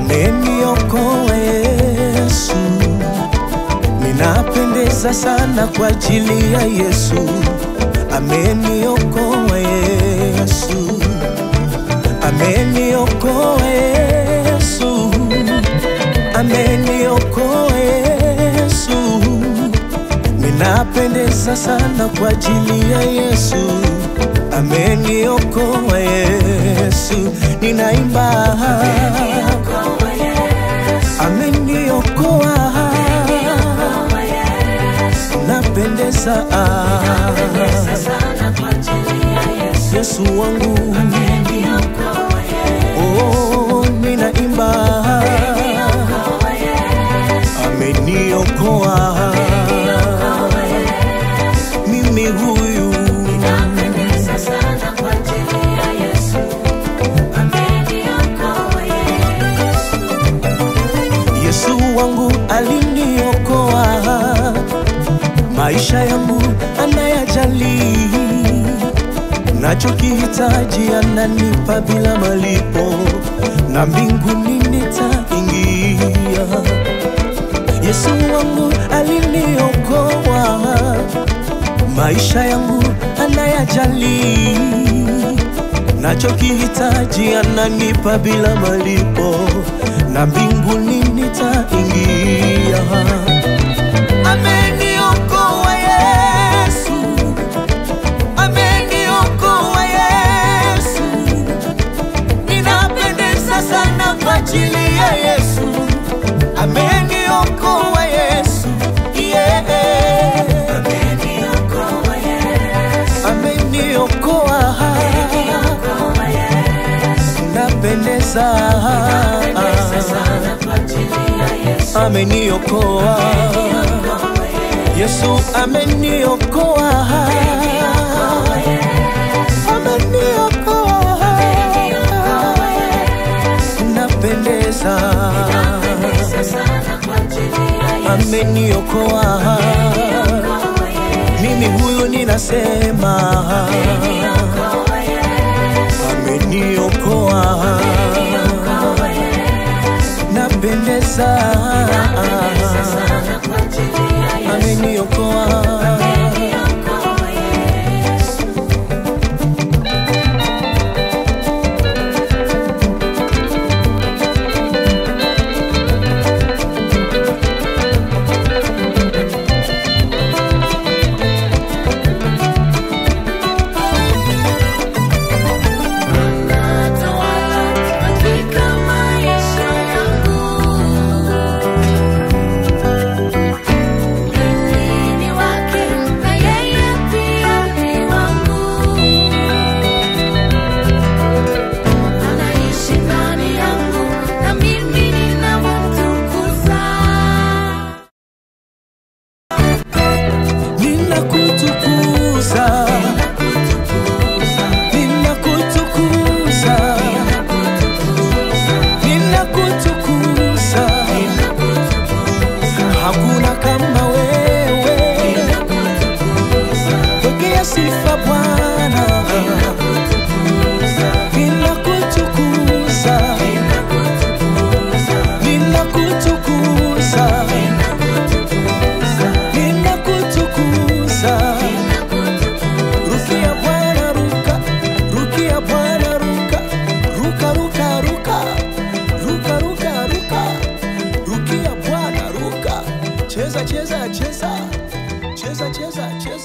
ameniokoa Yesu, ninapendeza sana kwa ajili ya Yesu, ameniokoa Yesu, ameniokoa Yesu, ameniokoa Yesu, ninapendeza sana kwa ajili ya Yesu, ameniokoa Yesu, ninaimba ameniokoa, napendeza Yesu wangu, oh, ninaimba ameniokoa mimi huyu Yesu wangu aliniokoa, maisha yangu anayajali, nachokihitaji ananipa bila malipo, na mbinguni nitaingia. Yesu wangu aliniokoa, maisha yangu anayajali, nachokihitaji ananipa bila malipo, na mbinguni nitaingia. Ameniokoa Yesu, ameniokoa Yesu, ninapendeza sana kwa ajili ya Yesu, ameniokoa Yesu, yeah. ameniokoa, napendeza, ameniokoa Yesu, ameniokoa, ameniokoa, napendeza, ameniokoa, mimi huyu ninasema, ameniokoa, napendeza, ameniokoa. Katika maisha yangu mimi ni wake na yeye pia ni wangu, anaishi ndani yangu na mimi ninamtukuza. Ninakutukuza, ninakutukuza, ninakutukuza, hakuna kama wewe, pokea sifa Bwana, ninakutukuza, ninakutukuza, ninakutukuza. Rukia Bwana ruka, rukia Bwana ruka, ruka ruka ruka, ruka ruka ruka, rukia Bwana ruka, cheza cheza cheza, cheza cheza cheza.